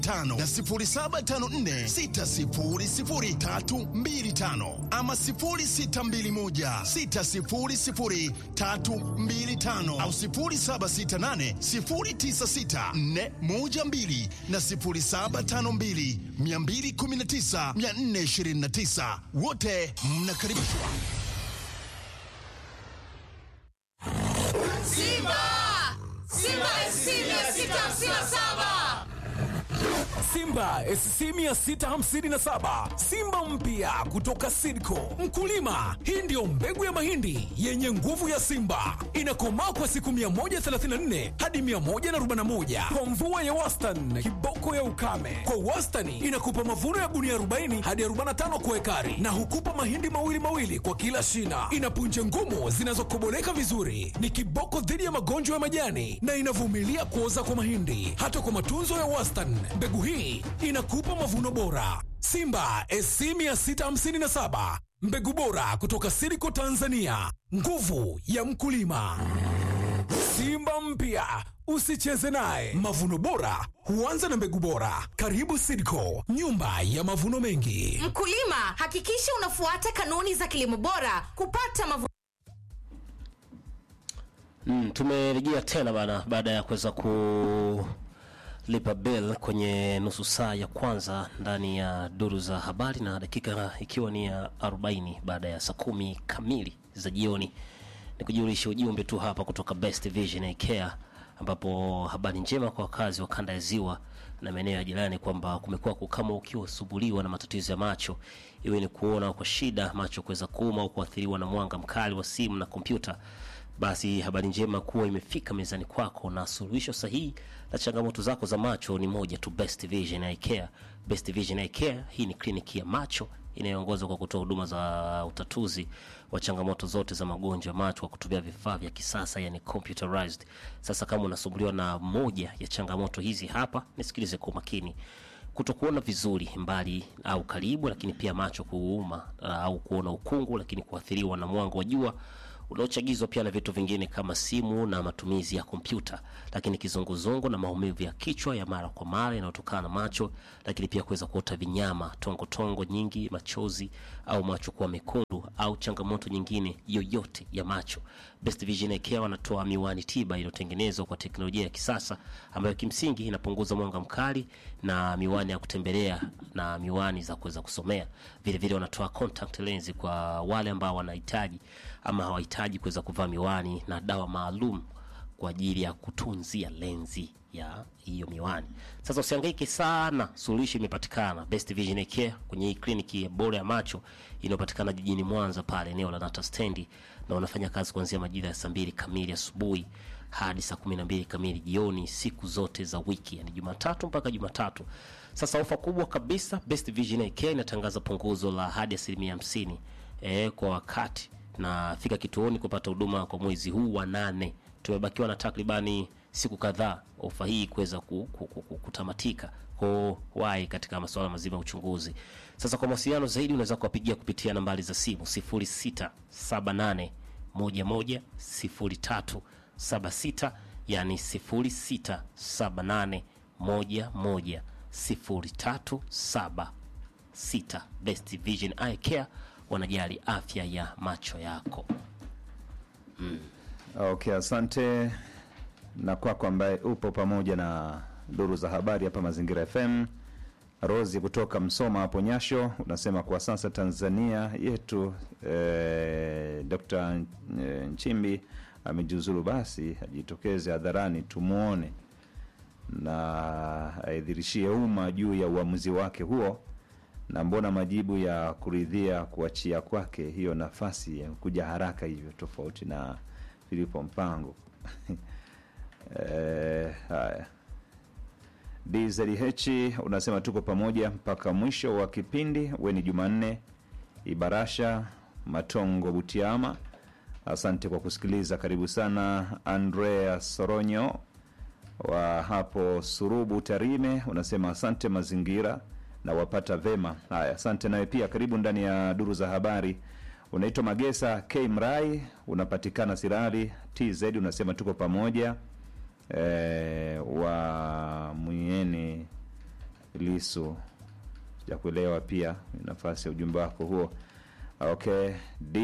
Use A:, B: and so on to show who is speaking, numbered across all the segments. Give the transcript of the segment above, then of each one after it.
A: tano na 0754600325 ama 0621600325 au 0768096412 na 0752219429 wote mnakaribishwa.
B: Simba! Simba SC 657!
C: Simba SC 657 Simba mpya kutoka Sidco. Mkulima, hii ndiyo mbegu ya mahindi yenye nguvu ya Simba, inakomaa kwa siku 134 hadi 141 kwa mvua ya wastani, kiboko ya ukame. Kwa wastani inakupa mavuno ya gunia 40 hadi 45 kwa ekari, na hukupa mahindi mawili mawili kwa kila shina. Ina punje ngumu zinazokoboleka vizuri, ni kiboko dhidi ya magonjwa ya majani na inavumilia kuoza kwa mahindi. Hata kwa matunzo ya wastani, mbegu hii inakupa mavuno bora. Simba SC 657 mbegu bora kutoka Siriko Tanzania, nguvu ya mkulima. Simba mpya usicheze naye. Mavuno bora huanza na mbegu bora. Karibu Sidco, nyumba ya mavuno mengi.
B: Mkulima, hakikisha unafuata kanuni za kilimo bora kupata mavuno
D: Mm, tumerejea tena bana baada ya kuweza kulipa bill kwenye nusu saa ya kwanza ndani ya duru za habari na dakika ikiwa ni ya 40 baada ya saa kumi kamili za jioni. Ni kujulisha ujumbe tu hapa kutoka Best Vision Eye Care ambapo habari njema kwa wakazi wa kanda ya ziwa na maeneo ya jirani kwamba kumekuwa kama ukiwa usumbuliwa na matatizo ya macho, iwe ni kuona kwa shida, macho kuweza kuuma au kuathiriwa na mwanga mkali wa simu na kompyuta basi habari njema kuwa imefika mezani kwako na suluhisho sahihi la changamoto zako za macho ni moja tu, Best Vision Eye Care. Best Vision Eye Care hii ni kliniki ya macho inayoongozwa kwa kutoa huduma za utatuzi wa changamoto zote za magonjwa ya macho kwa kutumia vifaa vya kisasa, yani computerized. Sasa kama unasumbuliwa na moja ya changamoto hizi hapa, nisikilize kwa makini kutokuona vizuri mbali au karibu, lakini pia macho kuuma uh, au kuona ukungu, lakini kuathiriwa na mwanga wa jua unaochagizwa pia na vitu vingine kama simu na matumizi ya kompyuta, lakini kizunguzungu na maumivu ya kichwa ya mara kwa mara yanayotokana na macho, lakini pia kuweza kuota vinyama, tongo tongo nyingi, machozi au macho kuwa mekundu au changamoto nyingine yoyote ya macho. Best Vision Eye Care wanatoa miwani tiba iliyotengenezwa kwa teknolojia ya kisasa ambayo kimsingi inapunguza mwanga mkali na miwani ya kutembelea na miwani za kuweza kusomea. Vile vile wanatoa contact lens kwa wale ambao wanahitaji ama hawahitaji kuweza kuvaa miwani na dawa maalum kwa ajili ya kutunzia lenzi ya hiyo miwani. Sasa usihangaike sana, suluhisho imepatikana. Best Vision Eye Care kwenye hii kliniki ya bora ya macho inayopatikana jijini Mwanza pale eneo la Nata stendi, na wanafanya kazi kuanzia majira ya saa mbili kamili asubuhi hadi saa kumi na mbili kamili jioni siku zote za wiki, yani Jumatatu mpaka Jumatatu. Sasa ofa kubwa kabisa, Best Vision Eye Care inatangaza punguzo la hadi asilimia hamsini eh, kwa wakati na fika kituoni kupata huduma kwa mwezi huu wa nane. Tumebakiwa na takribani siku kadhaa ofa hii kuweza ku, ku, ku, ku, kutamatika ko wai katika masuala mazima ya uchunguzi. Sasa kwa mawasiliano zaidi unaweza kuwapigia kupitia nambari za simu 0678 11 0376 yani 0678 11 0376. Best Vision Eye Care wanajali afya ya macho yako.
E: Okay, asante na kwako ambaye upo pamoja na duru za habari hapa Mazingira FM. Rosi kutoka Msoma hapo Nyasho unasema kwa sasa Tanzania yetu eh, Dr. eh, Nchimbi amejiuzulu, basi ajitokeze hadharani tumwone na aidhirishie umma juu ya uamuzi wake huo, na mbona majibu ya kuridhia kuachia kwake hiyo nafasi ya kuja haraka hivyo, tofauti na Filipo Mpango. Eh, haya DZH unasema tuko pamoja mpaka mwisho wa kipindi. We ni Jumanne Ibarasha Matongo Butiama, asante kwa kusikiliza. Karibu sana. Andrea Soronyo wa hapo Surubu Tarime unasema asante mazingira na wapata vema. Haya, asante nawe pia, karibu ndani ya duru za habari. Unaitwa Magesa K Mrai, unapatikana Sirari TZ, unasema tuko pamoja e, wa Mwieni Lisu. Sijakuelewa pia nafasi ya ujumbe wako huo. Okay,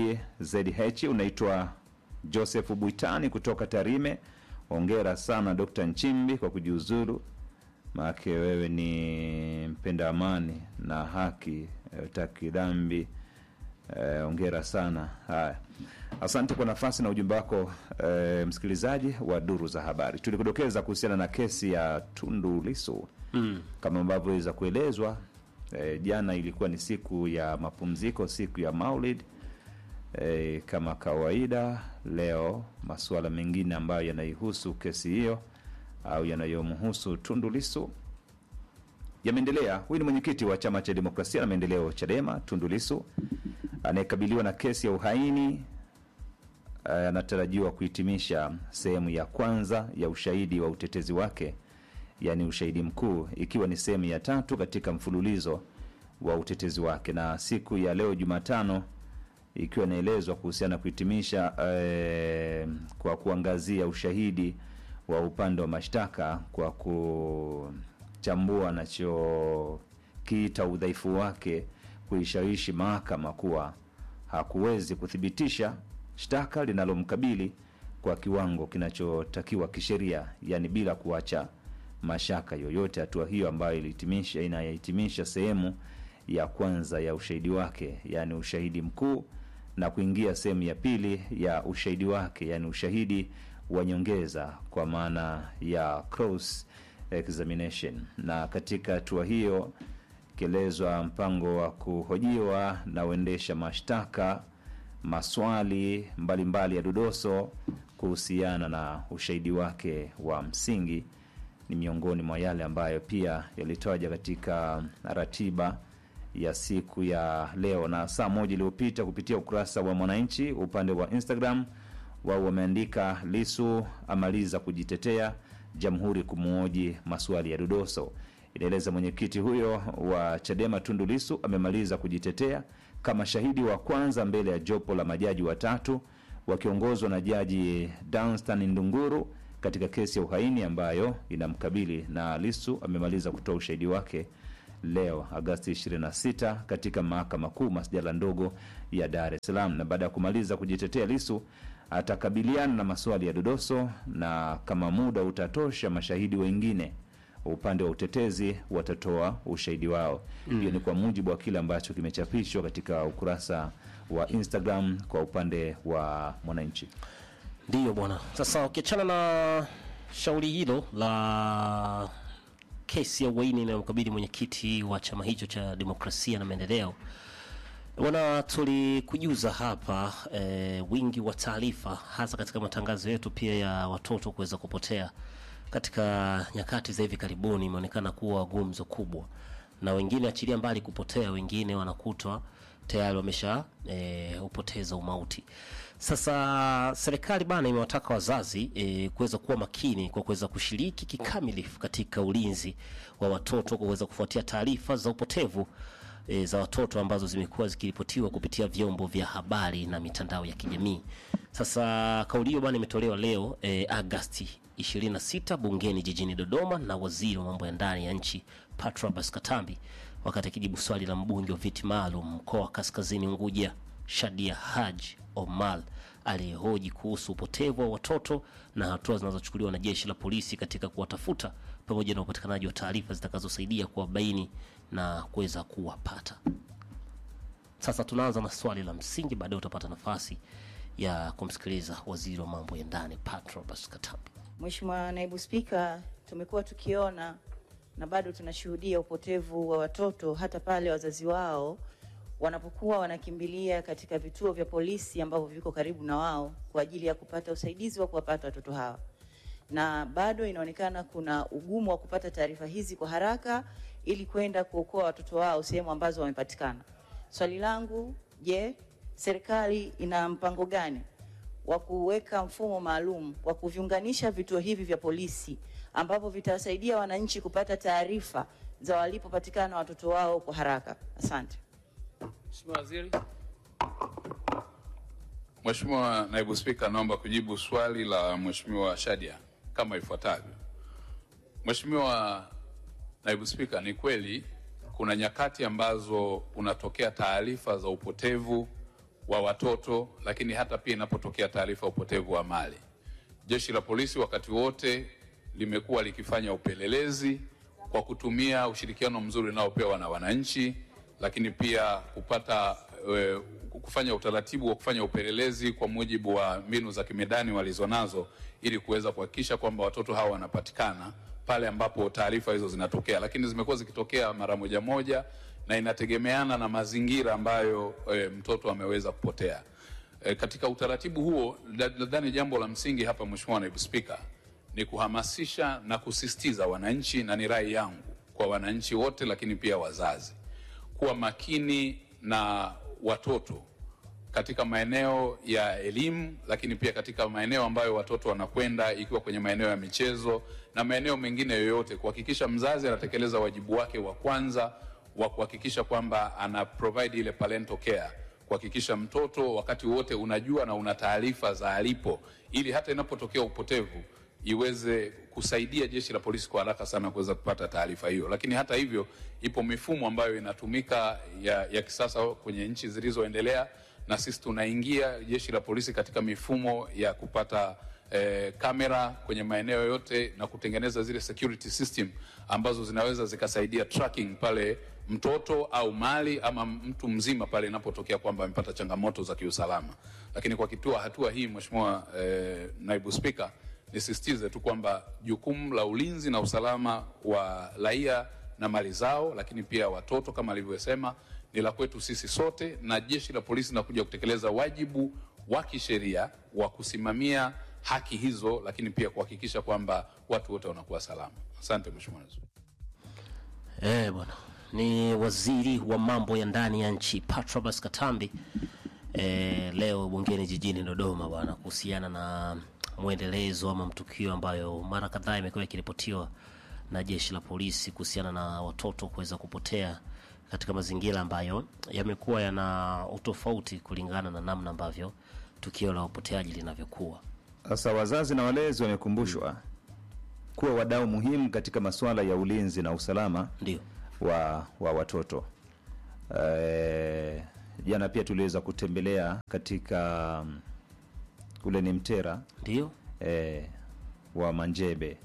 E: DZH unaitwa Joseph Buitani kutoka Tarime. Hongera sana Dr. Nchimbi kwa kujiuzuru, maake wewe ni mpenda amani na haki, eh, hutaki dhambi. Eh, Hongera sana. Haya, asante kwa nafasi na ujumbe wako eh, msikilizaji wa duru za habari. Tulikudokeza kuhusiana na kesi ya Tundu Lissu mm. kama ambavyo iweza kuelezwa eh, jana ilikuwa ni siku ya mapumziko, siku ya Maulid e, kama kawaida leo masuala mengine ambayo yanaihusu kesi hiyo au yanayomhusu Tundu Lissu yameendelea. Huyu ni mwenyekiti wa chama cha demokrasia na maendeleo Chadema, Tundu Lissu anayekabiliwa na kesi ya uhaini eh, anatarajiwa kuhitimisha sehemu ya kwanza ya ushahidi wa utetezi wake, yaani ushahidi mkuu, ikiwa ni sehemu ya tatu katika mfululizo wa utetezi wake, na siku ya leo Jumatano ikiwa inaelezwa kuhusiana na kuhitimisha eh, kwa kuangazia ushahidi wa upande wa mashtaka kwa kuchambua anachokiita udhaifu wake kuishawishi mahakama kuwa hakuwezi kuthibitisha shtaka linalomkabili kwa kiwango kinachotakiwa kisheria, yani bila kuacha mashaka yoyote. Hatua hiyo ambayo ilihitimisha inayahitimisha sehemu ya kwanza ya ushahidi wake, yani ushahidi mkuu na kuingia sehemu ya pili ya ushahidi wake, yani ushahidi wa nyongeza kwa maana ya cross examination. Na katika hatua hiyo ikielezwa mpango wa kuhojiwa na uendesha mashtaka maswali mbalimbali mbali ya dodoso kuhusiana na ushahidi wake wa msingi ni miongoni mwa yale ambayo pia yalitaja katika ratiba ya siku ya leo. Na saa moja iliyopita kupitia ukurasa wa Mwananchi upande wa Instagram, wao wameandika Lisu amaliza kujitetea, jamhuri kumwoji maswali ya dodoso. Inaeleza mwenyekiti huyo wa Chadema Tundu Lisu amemaliza kujitetea kama shahidi wa kwanza mbele ya jopo la majaji watatu wakiongozwa na jaji Danstan Ndunguru katika kesi ya uhaini ambayo inamkabili, na Lisu amemaliza kutoa ushahidi wake leo Agasti 26 katika mahakama kuu masjala ndogo ya Dar es Salaam. Na baada ya kumaliza kujitetea, Lisu atakabiliana na maswali ya dodoso, na kama muda utatosha, mashahidi wengine upande wa utetezi watatoa ushahidi wao. Hiyo ni kwa mujibu wa kile ambacho kimechapishwa katika ukurasa wa Instagram kwa upande wa Mwananchi.
D: Ndiyo bwana. Sasa ukiachana na shauri hilo la kesi ya uhaini inayomkabili mwenyekiti wa chama hicho cha demokrasia na maendeleo, bwana, tulikujuza hapa e, wingi wa taarifa hasa katika matangazo yetu pia ya watoto kuweza kupotea katika nyakati za hivi karibuni imeonekana kuwa gumzo kubwa, na wengine achilia mbali kupotea, wengine wanakutwa tayari wamesha e, upoteza umauti. Sasa serikali bana imewataka wazazi e, kuweza kuwa makini kwa kuweza kushiriki kikamilifu katika ulinzi wa watoto kwa kuweza kufuatia taarifa za upotevu e, za watoto ambazo zimekuwa zikiripotiwa kupitia vyombo vya habari na mitandao ya kijamii. Sasa kauli hiyo bana imetolewa leo e, Agasti 26 bungeni jijini Dodoma na waziri wa mambo ya ndani ya nchi Patrobas Katambi wakati akijibu swali la mbunge wa viti maalum mkoa wa Kaskazini Unguja Shadia Haji Omar aliyehoji kuhusu upotevu wa watoto na hatua zinazochukuliwa na jeshi la polisi katika kuwatafuta pamoja na upatikanaji wa taarifa zitakazosaidia kuwabaini na kuweza kuwapata. Sasa tunaanza na swali la msingi, baadaye utapata nafasi ya kumsikiliza waziri wa mambo ya ndani Patrobas Katambi.
F: Mheshimiwa Naibu Spika, tumekuwa tukiona na bado tunashuhudia upotevu wa watoto hata pale wazazi wao wanapokuwa wanakimbilia katika vituo vya polisi ambavyo viko karibu na wao kwa ajili ya kupata usaidizi wa kuwapata watoto hawa, na bado inaonekana kuna ugumu wa kupata taarifa hizi kwa haraka ili kwenda kuokoa watoto wao sehemu ambazo wamepatikana. Swali langu, je, serikali ina mpango gani wa kuweka mfumo maalum wa kuviunganisha vituo hivi vya polisi ambavyo vitawasaidia wananchi kupata taarifa za walipopatikana watoto wao kwa haraka? Asante.
G: Mheshimiwa Waziri. Mheshimiwa Naibu Spika, naomba kujibu swali la Mheshimiwa Shadia kama ifuatavyo. Mheshimiwa Naibu Spika, ni kweli kuna nyakati ambazo unatokea taarifa za upotevu wa watoto, lakini hata pia inapotokea taarifa ya upotevu wa mali, jeshi la polisi wakati wote limekuwa likifanya upelelezi kwa kutumia ushirikiano mzuri unaopewa na wananchi, lakini pia kupata e, kufanya utaratibu wa kufanya upelelezi kwa mujibu wa mbinu za kimedani walizonazo ili kuweza kuhakikisha kwamba watoto hawa wanapatikana pale ambapo taarifa hizo zinatokea, lakini zimekuwa zikitokea mara moja moja na inategemeana na mazingira ambayo e, mtoto ameweza kupotea. E, katika utaratibu huo nadhani jambo la msingi hapa, Mheshimiwa Naibu Spika, ni kuhamasisha na kusisitiza wananchi, na ni rai yangu kwa wananchi wote, lakini pia wazazi kuwa makini na watoto katika maeneo ya elimu, lakini pia katika maeneo ambayo watoto wanakwenda, ikiwa kwenye maeneo ya michezo na maeneo mengine yoyote, kuhakikisha mzazi anatekeleza wajibu wake wa kwanza wa kuhakikisha kwamba ana provide ile parental care, kuhakikisha mtoto wakati wote unajua na una taarifa za alipo, ili hata inapotokea upotevu iweze kusaidia jeshi la polisi kwa haraka sana kuweza kupata taarifa hiyo. Lakini hata hivyo, ipo mifumo ambayo inatumika ya, ya kisasa kwenye nchi zilizoendelea, na sisi tunaingia jeshi la polisi katika mifumo ya kupata eh, kamera kwenye maeneo yote na kutengeneza zile security system ambazo zinaweza zikasaidia tracking pale mtoto au mali ama mtu mzima pale inapotokea kwamba amepata changamoto za kiusalama. Lakini kwa kitua hatua hii, Mheshimiwa eh, Naibu Spika, nisisitize tu kwamba jukumu la ulinzi na usalama wa raia na mali zao, lakini pia watoto kama alivyosema, ni la kwetu sisi sote, na jeshi la polisi linakuja kutekeleza wajibu wa kisheria wa kusimamia haki hizo, lakini pia kuhakikisha kwamba watu wote wanakuwa salama. Asante Mheshimiwa Naibu Spika.
D: Eh, bwana ni waziri wa mambo ya ndani ya nchi Patrobas Katambi eh, leo bungeni jijini Dodoma bwana, kuhusiana na mwendelezo ama mtukio ambayo mara kadhaa imekuwa ikiripotiwa na jeshi la polisi kuhusiana na watoto kuweza kupotea katika mazingira ambayo yamekuwa yana utofauti kulingana na namna ambavyo tukio la upoteaji linavyokuwa.
E: Sasa wazazi na walezi wamekumbushwa kuwa wadau muhimu katika masuala ya ulinzi na usalama
D: Ndio
E: wa, wa watoto. Eh, Jana pia tuliweza kutembelea katika mm, ule ni Mtera
D: ndio
E: eh, wa Manjebe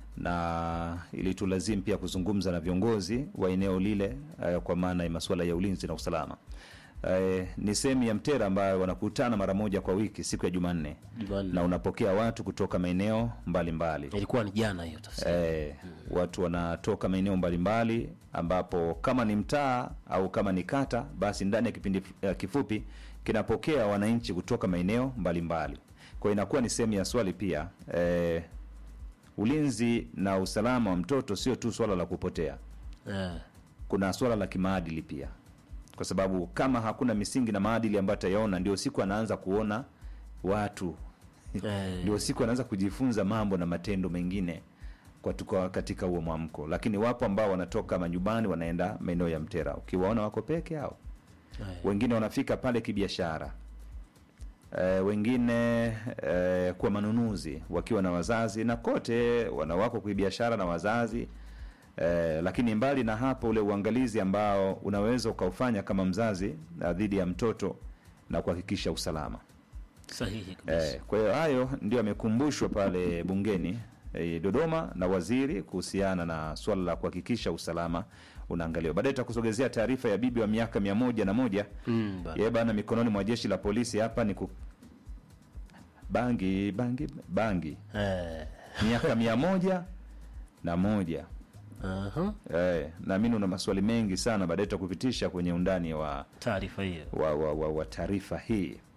E: na ilitulazimu pia kuzungumza na viongozi wa eneo lile eh, kwa maana ya masuala ya ulinzi na usalama. Eh, ni sehemu ya Mtera ambayo wanakutana mara moja kwa wiki siku ya Jumanne
D: Jumanne.
E: na unapokea watu kutoka maeneo mbalimbali
D: ilikuwa ni jana hiyo tafsiri.
E: eh, watu wanatoka maeneo mbalimbali ambapo kama ni mtaa au kama ni kata, basi ndani ya kipindi eh, kifupi kinapokea wananchi kutoka maeneo mbalimbali. Kwa hiyo inakuwa ni sehemu ya swali pia eh, ulinzi na usalama wa mtoto sio tu swala la kupotea,
D: Eh,
E: kuna swala la kimaadili pia, kwa sababu kama hakuna misingi na maadili ambayo atayaona, ndio siku anaanza kuona watu
D: Eh.
E: ndio siku anaanza kujifunza mambo na matendo mengine kwa tuko katika huo mwamko. Lakini wapo ambao wanatoka manyumbani wanaenda maeneo ya Mtera, ukiwaona wako peke yao,
D: eh,
E: wengine wanafika pale kibiashara e, wengine e, kwa manunuzi wakiwa na wazazi, na kote wanawako kibiashara na wazazi e, lakini mbali na hapo, ule uangalizi ambao unaweza ukaufanya kama mzazi na dhidi ya mtoto na kuhakikisha usalama.
D: sahihi kabisa.
E: Eh, kwa hiyo hayo ndio amekumbushwa pale bungeni eh, Dodoma na waziri kuhusiana na swala la kuhakikisha usalama unaangaliwa. Baadaye tutakusogezea taarifa ya bibi wa miaka mia moja na moja
D: Mm, bana.
E: yeye bana mikononi mwa jeshi la polisi hapa ni ku... bangi bangi bangi
D: Eh,
E: miaka mia moja na moja
D: aha,
E: eh, naamini una maswali mengi sana, baadaye tutakupitisha kwenye undani wa
D: taarifa hiyo
E: wa, wa, wa, wa taarifa hii